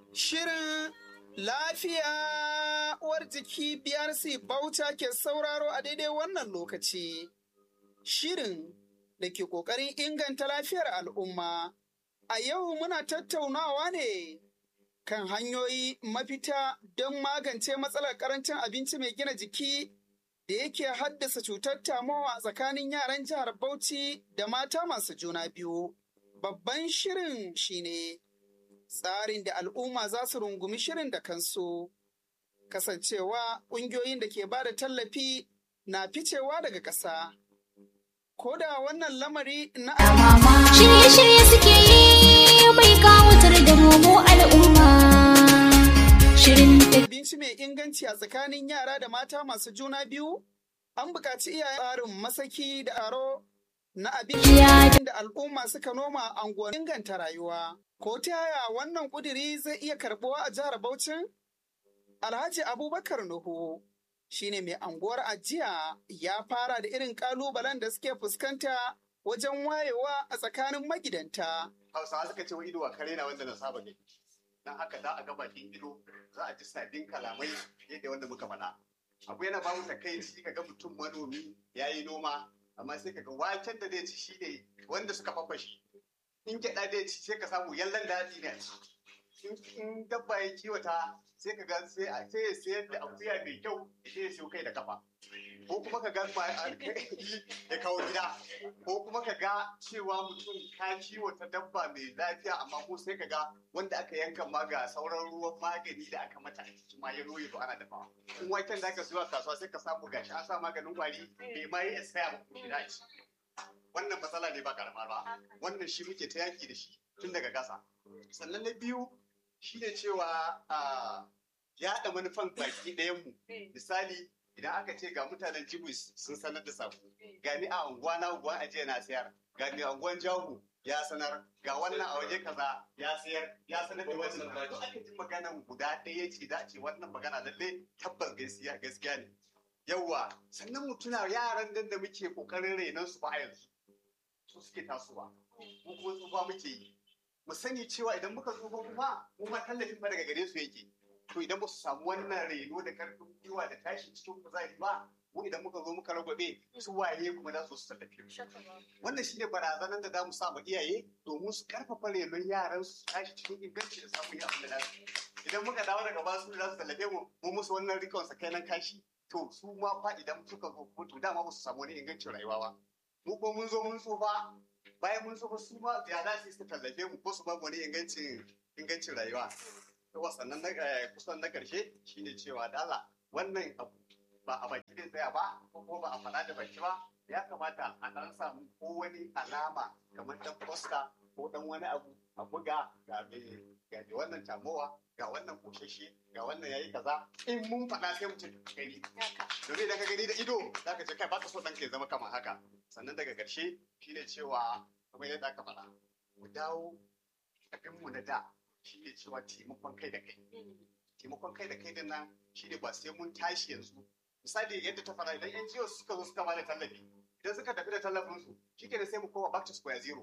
Shirin lafiya uwar jiki BRC Bauta ke sauraro a daidai wannan lokaci. Shirin da ke ƙoƙarin inganta lafiyar al'umma. A yau muna tattaunawa ne kan hanyoyi mafita don magance matsalar ƙarancin abinci mai gina jiki da yake haddasa cutar tamowa a tsakanin yaran jihar Bauchi da mata masu juna biyu. Babban shirin shine tsarin da al'umma za su rungumi shirin da kansu. Kasancewa ƙungiyoyin da ke ba da tallafi na ficewa daga ƙasa. Ko da wannan lamari na Shirye-shirye suke yi mai kawatar da mu al'umma. Shirin abinci mai inganci a tsakanin yara da mata masu juna biyu, an buƙaci iyayen tsarin masaki da aro na abinci da al'umma suka noma a unguwannin inganta rayuwa. Ko ta yaya wannan ƙudiri zai iya karɓuwa a jihar Bauchin? Alhaji Abubakar Nuhu shine mai anguwar ajiya ya fara da irin ƙalubalen da suke fuskanta wajen wayewa a tsakanin magidanta. Hausawa suka ce wa ido a kare na wanda na saba ne. Dan haka za a ga bakin ido za a ji sabbin kalamai yadda wanda muka faɗa. Abu yana ba mu takaici ka ga mutum manomi ya yi noma amma sai ka ga waken da zai ci shi ne wanda suka fafashi. In gyaɗa zai ci sai ka samu yallan daɗi ne. In dabba ya kiwata sai ka ga sai a sai ya sayar da akuya mai kyau sai ya siyo kai da kafa. Ko kuma ka ga ya kawo gida. Ko kuma ka ga cewa mutum ka kiwata dabba mai lafiya amma ko sai ka ga wanda aka yanka ma ga sauran ruwan magani da aka mata a ciki ma ya roye to ana dafawa. In waken da aka siyo a kasuwa sai ka samu gashi an sa maganin kwari bai ma yi esaya ba ko gida ci. Wannan matsala ne ba karama ba. Wannan shi muke ta yaki da shi tun daga ƙasa. Sannan na biyu shine cewa a yaɗa manufan baki ɗayanmu. Misali idan aka ce ga mutanen Jibus sun sanar da sako. Gani a unguwa na unguwa ajiya na sayar. Gani a unguwan Jahu ya sanar. Ga wannan a waje kaza ya sayar. Ya sanar da wannan. Duk aka ji maganan guda ɗaya ce da ce wannan magana lalle tabbas gaskiya gaskiya ne. Yawwa sannan mu tuna yaran nan da muke kokarin renon su ba a yanzu. Su suke tasowa. Mu kuma tsufa muke yi. Mu sani cewa idan muka tsufa kuma mu ma tallafin ba daga gare su yake. to idan ba su samu wannan reno da karfin gwiwa da tashi cikin kuzari ba mu idan muka zo muka ragwabe su waye kuma za su su tallafe mu wannan shine barazanar da za mu sa ma iyaye domin su karfafa renon yaran su tashi cikin inganci da samun yi abin da za su idan muka dawo daga ba su za su tallafe mu mu musu wannan rikon sa kai nan kashi to su ma fa idan suka zo mutu dama ba su samu wani ingancin rayuwa ba mu ko mun zo mun tsufa bayan mun tsufa su ma ya za su tallafe mu ko su ba mu wani ingancin ingancin rayuwa yawa sannan na kusan na karshe shine cewa dala wannan abu ba a baki zai tsaya ba ko kuma ba a faɗa da baki ba ya kamata a ɗan samu ko wani alama kamar ɗan posta ko ɗan wani abu a buga ga mai ga wannan tamowa ga wannan koshashe ga wannan yayi kaza in mun faɗa sai mu ce gani domin idan ka gani da ido za ka ce kai baka so ɗanka ya zama kamar haka sannan daga ƙarshe shine cewa kamar yadda aka faɗa mu dawo abinmu na da shi ne cewa taimakon kai da kai. Taimakon kai da kai din nan shi ne ba sai mun tashi yanzu. Misali yadda ta fara idan NGO suka zo suka bada tallafi. Idan suka tafi da tallafinsu shi ke sai mu koma back to square zero.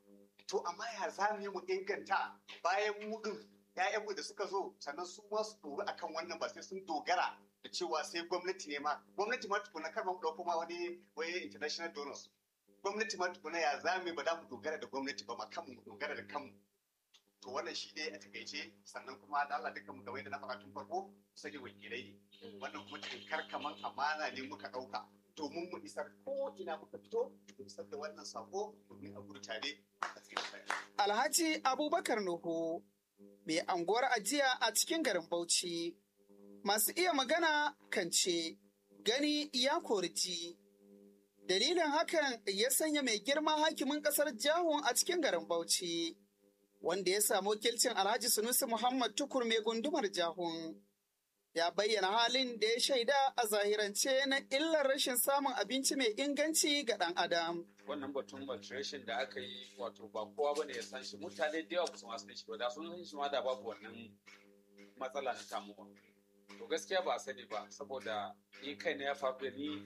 To amma ya za mu yi mu inganta bayan mu din ‘ya'yanmu da suka zo sannan su ma su dori akan wannan ba sai sun dogara da cewa sai gwamnati ne ma gwamnati ma tukuna kar mu ɗauko ma wani wani international donors gwamnati ma tukuna ya za mu ba za mu dogara da gwamnati ba ma kanmu mu dogara da kanmu to wannan shi ne a takaice sannan kuma da Allah dukkan mu kamar yadda na faɗa tun farko sake wakilai ne wannan kuma tinkar kaman amana ne muka ɗauka domin mu isar ko ina muka fito mu isar da wannan sako domin a gudu tare a cikin Alhaji Abubakar Nuhu mai anguwar ajiya a cikin garin Bauchi. Masu iya magana kan ce gani ya koriji. Dalilin hakan ya sanya mai girma hakimin ƙasar Jahun a cikin garin Bauchi. wanda ya samu wakilcin Alhaji Sunusi Muhammad Tukur mai gundumar Jahun. Ya bayyana halin da ya shaida a zahirance na illar rashin samun abinci mai inganci ga ɗan Adam. Wannan batun malnutrition da aka yi wato ba kowa bane ya san shi mutane da yawa ba su ma san shi ba da sun san shi ma da babu wannan matsala na tamuwa. To gaskiya ba a sani ba saboda ni kai na ya faru da ni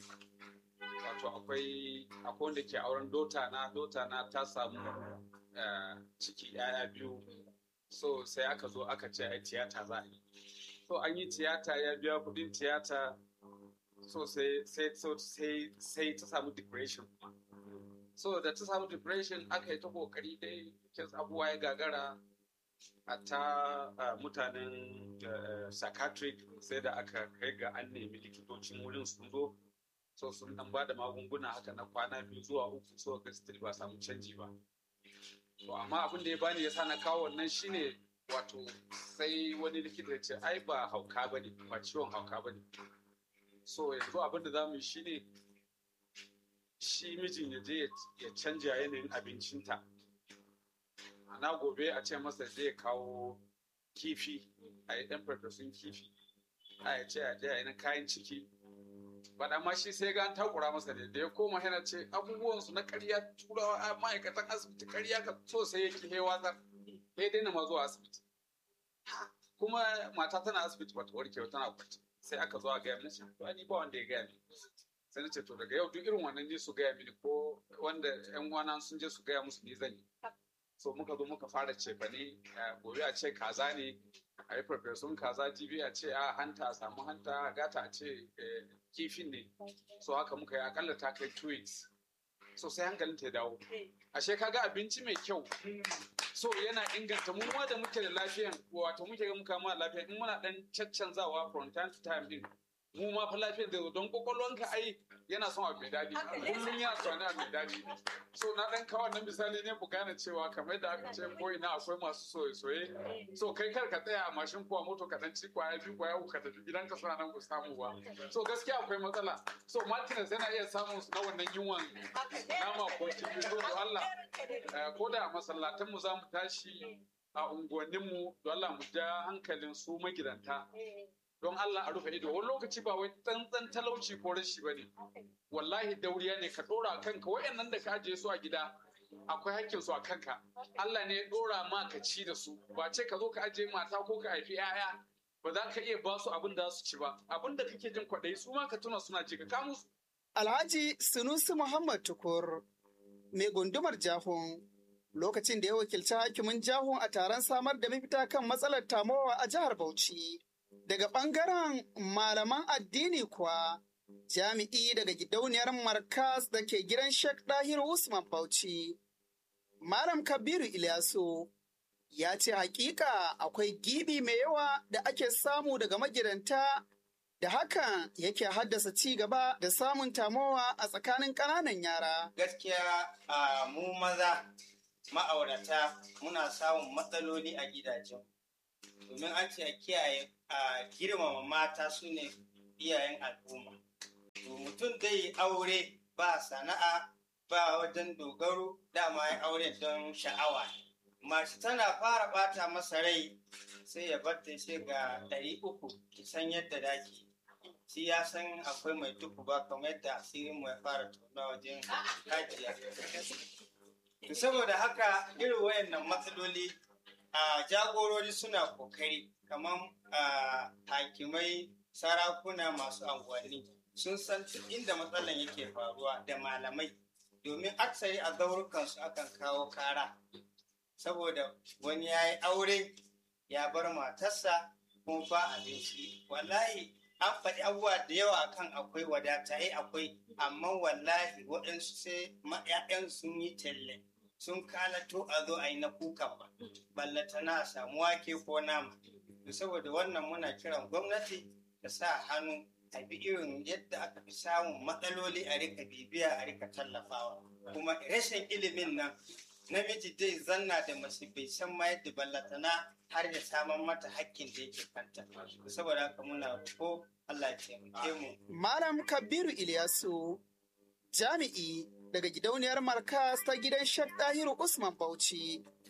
wato akwai akwai wanda ke auren dota na dota na ta samu ciki yaya biyu so sai aka zo aka ce ai tiyata za a yi so an yi tiyata ya biya kudin tiyata so sai sai so sai sai ta samu depression kuma so da ta samu depression aka yi ta kokari dai kin abubuwa ya gagara a ta uh, mutanen uh, psychiatric sai da aka kai ga an nemi likitocin wurin sun zo so sun dan ba da magunguna haka na kwana biyu zuwa uku so ga still ba samu canji ba to amma abin da ya bani yasa na kawo wannan shine wato sai wani likita ya ce ai ba hauka bane ba ciwon hauka bane so yanzu abin da zamu yi shine shi mijin ya je ya canja yanayin abincinta ana gobe a ce masa zai kawo kifi a yi ɗan farfesun kifi a ya ce a je a yi na kayan ciki ba ma shi sai ga an takura masa ne da ya koma yana ce abubuwan su na ƙarya turawa a ma'aikatan asibiti ƙarya ka so sai ya ki hewa zar ya daina ma zuwa asibiti kuma mata tana asibiti bata warke ba tana kwance sai aka zo a gaya mini to ni ba wanda ya gaya mini sai na ce to daga yau duk irin wannan ne su gaya mini ko wanda yan uwana sun je su gaya musu ni zan yi so muka zo muka fara cefa ne gobe a ce kaza ne a yi farfesun kaza jibi a ce a hanta a samu hanta gata a ce kifin ne so haka muka yi akalla ta kai two weeks so sai hankalin ta dawo ashe kaga abinci mai kyau so yana inganta mu ma da muke da lafiyan wato muke ga muka ma lafiya in muna dan caccanzawa from time to time din mu ma fa lafiyar da don kwakwalwanka ai yana son abu mai daɗi kullum yana son abu mai daɗi so na dan kawo nan misali ne ku gane cewa kamar da aka ce ko ina akwai masu soye-soye so kai kar ka tsaya a mashin ko a moto ka dan ci kwaya biyu kwaya uku ka tafi gidan ka suna nan ku samu ba so gaskiya akwai matsala so martinez yana iya samun na wannan yunwan nama ko kifi so da Allah ko da masallatan mu za mu tashi a unguwanninmu da Allah mu ja hankalin su magidanta don Allah a rufe ido wani lokaci ba wai tsantsan talauci ko rashi ba ne wallahi dauriya ne ka dora kanka wayannan da ka ajiye su a gida akwai hakkin su a kanka Allah ne ya dora ma ka ci da su ba ce ka zo ka ajiye mata ko ka haifi 'ya'ya ba za ka iya ba su abin da su ci ba abin da kake jin kwaɗayi su ma ka tuna suna ji ka kamu su. Alhaji Sunusi Muhammad Tukur mai gundumar Jahun lokacin da ya wakilci hakimin Jahun a taron samar da mafita kan matsalar tamowa a jihar Bauchi. Daga ɓangaren malaman addini kuwa, jami'i daga gidauniyar Markas da ke gidan Sheikh Dahir Usman Bauchi, Malam Kabiru Ilyasu ya ce hakika akwai gibi mai yawa da ake samu daga magidanta da hakan yake haddasa ci gaba da samun tamowa a tsakanin ƙananan yara. Gaskiya a mu maza ma'aurata muna samun matsaloli a gidajen. domin an ce a kiyaye a girmama mata su ne iyayen al'umma. mutum zai aure ba sana'a ba wajen dogaro dama ya aure don sha'awa. Mace tana fara bata masa rai sai ya bar ta sai ga ɗari uku ki san yadda daki. Shi ya san akwai mai tuku ba kamar yadda asirin mu ya fara tona wajen hajiya. Saboda haka irin wayannan matsaloli a jagorori suna kokari kamar hakimai sarakuna masu anguwanni sun san inda matsalan yake faruwa da malamai domin aksari a zaurukansu akan kawo kara saboda wani ya yi aure ya bar matarsa kuma ba abinci wallahi an faɗi abubuwa da yawa akan akwai wadata ai akwai amma wallahi waɗansu sai ma'ya'yan sun yi talle sun kalato a zo a yi na kukan ba ballata na samu wake ko nama to saboda wannan muna kiran gwamnati ta sa hannu a bi irin yadda aka fi samun matsaloli a rika bibiya a rika tallafawa kuma rashin ilimin nan namiji zai zanna da mace bai san ma yadda ballatana har ya saman mata hakkin da yake kanta saboda haka muna ko Allah ya taimake mu Malam Kabiru Ilyasu jami'i daga gidauniyar Markas ta gidan Sheikh Dahiru Usman Bauchi